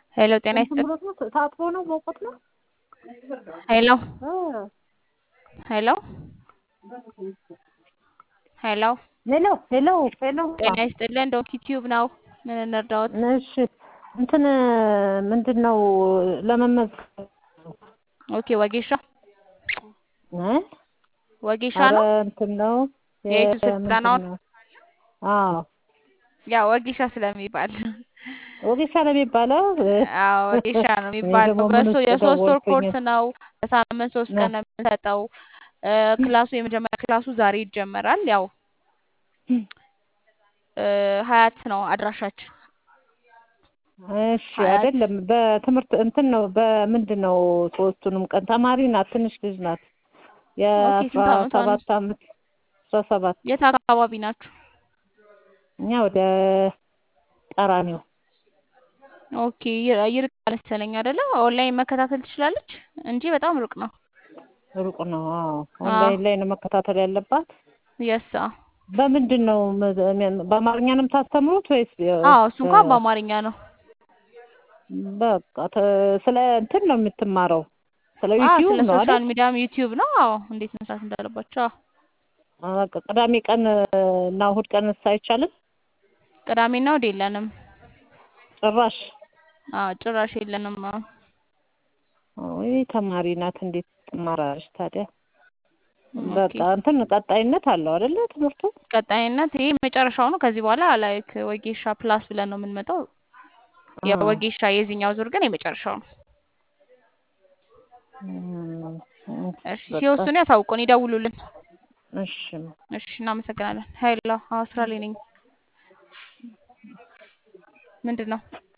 ሄሎ ጤና ይስጥልኝ። ታጥቦ ነው በወቅት ነው። ሄሎ ሄሎ ሄሎ ሄሎ ሄሎ ሄሎ ጤና ይስጥልን። ዶንኪ ቲዩብ ነው። ምን እንርዳዎት? እሺ እንትን ምንድን ነው ለመመዝገብ ኦኬ ወጌሻ እ ወጌሻ ኧረ ነው። እንትን ነው የዩቱብ የ- ስልጠናውን ምንድን ነው? አዎ ያው ወጌሻ ስለሚባል ወጌሻ ነው የሚባለው። አዎ ወጌሻ ነው እኔ የሚባለው። ደግሞ ምን በሱ ውስጥ የሶስት ወር ደወልኩኝ። ኮርስ ነው። በሳምንት ሶስት ቀን ነው የምንሰጠው። እ ክላሱ የመጀመሪያ ክላሱ ዛሬ ይጀመራል። ያው እ ሀያት ነው አድራሻችን። እሺ ሀያት አይደለም በትምህርት እንትን ነው በምንድን ነው ሶስቱንም ቀን ተማሪ ናት ትንሽ ልጅ ናት ኦኬ የአስራ ስንት አመቷ ነው? ሰባት አመት አስራ ሰባት የት አካባቢ ናችሁ? እኛ ወደ ቀራኒዮ ኦኬ ይር- ይርቃል መሰለኝ አይደለ? ኦንላይን መከታተል ትችላለች እንጂ በጣም ሩቅ ነው። ሩቅ ነው አዎ አዎ ኦንላይን ላይ ነው መከታተል ያለባት የሳ በምንድን ነው መ- በአማርኛ ነው የምታስተምሩት ወይስ የ- አዎ እሱ እንኳን በ- በአማርኛ ነው። በቃ ተ- ስለ እንትን ነው የምትማረው ስለ አዎ ዩቲዩብ ስለ ነው ሶሻል አይደል ሚዲያም ዩቲዩብ ነው። አዎ እንዴት መስራት እንዳለባቸው። አዎ በቃ ቅዳሜ ቀን እና እሑድ ቀንስ አይቻልም ቅዳሜና እሑድ የለንም። ጭራሽ አዎ ጭራሽ የለንም። አዎ ወይ ተማሪ ናት እንዴት ትማራለች ታዲያ ኦኬ በቃ እንትን ቀጣይነት አለው አይደለ ትምህርቱ ቀጣይነት ይሄ መጨረሻው ነው። ከዚህ በኋላ ላይክ ወጌሻ ፕላስ ብለን ነው የምንመጣው። አዎ የወጌሻ የዚህኛው ዙር ግን የመጨረሻው ነው። እም፣ እሺ በቃ ሲወስኑ ያሳውቁን፣ ይደውሉልን። እሺ እሺ እናመሰግናለን። ሀይላ አዎ ስራ ላይ ነኝ። ምንድን ነው?